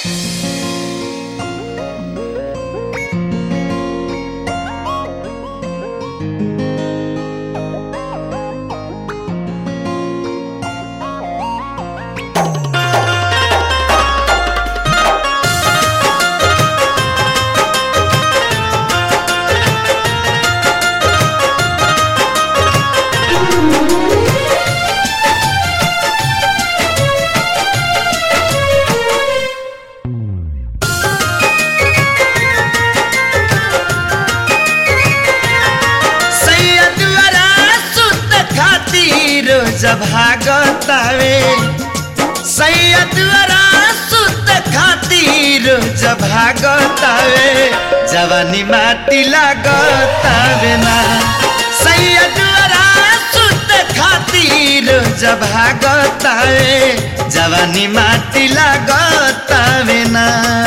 सैयदवरा सुत खातिर जब भागतावे सैयदवरा सुत खातिर जब भागतावे जवानी माटी लागतावे ना सैयदवरा सुत खातिर जब भागतावे जवानी माटी लागतावे ना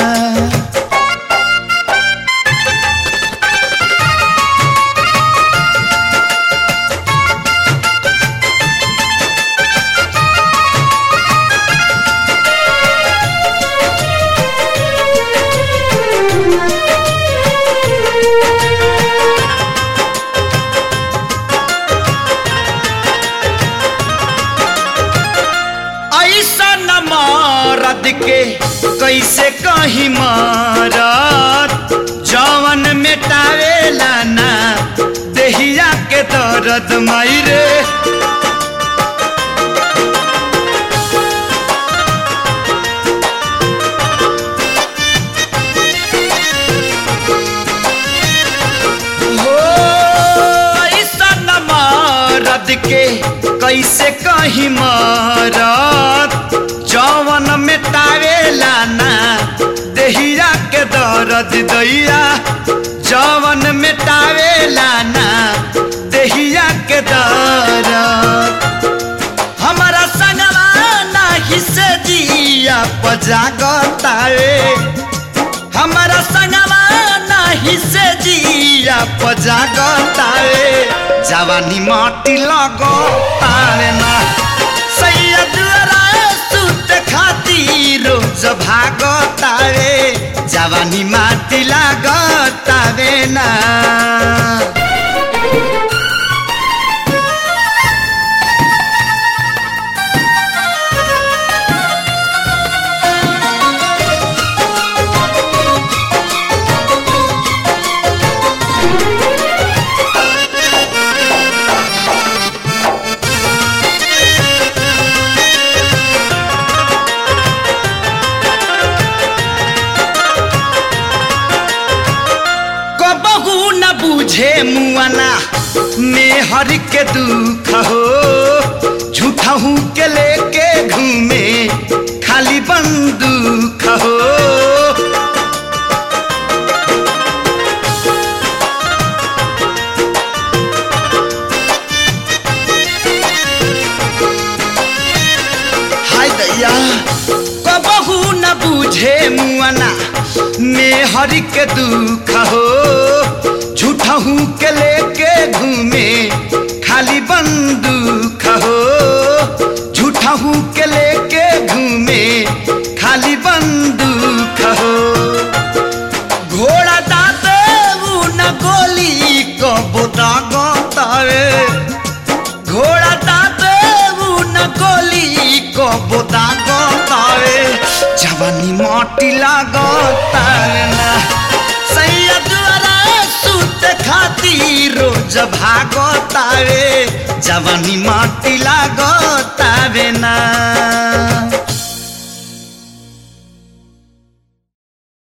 ऐसा न मारद के कैसे कहीं मारत जवन मेटावेला ना देहिया के दर्द मायरे हो ऐसा न मारद के कैसे कहीं मारत जवन मेटावेला ना देहिया के दर्द दैया जवन मेटावेला ना देहिया के दर्द हमारा संगवा नाही से जिया पजागतावे हमारा संगवा नाही से जिया पजागतावे जवानी माटी लगतावे ना सैयदरा सुत खातिर रोज भागतावे जवानी माटी लागतावे ना कबहू न बूझे मुआना मेहर के दुख हो झूठहू के लेके घूमे खाली बंदूक हो हाय दैया कबहू न बूझे मुआना मेहर के दुख हो झूठहू के लेके घूमे खाली बंदूक हो झूठहू के लेके घूमे खाली बंदूक हो घोड़ा दाते न गोली कबो दागतावे घोड़ा दाते न गोली कबो दागतावे जवानी माटी लागतावे ना सैयदरा सुत खातिर रोज भागतावे जवानी माटी लागतावे ना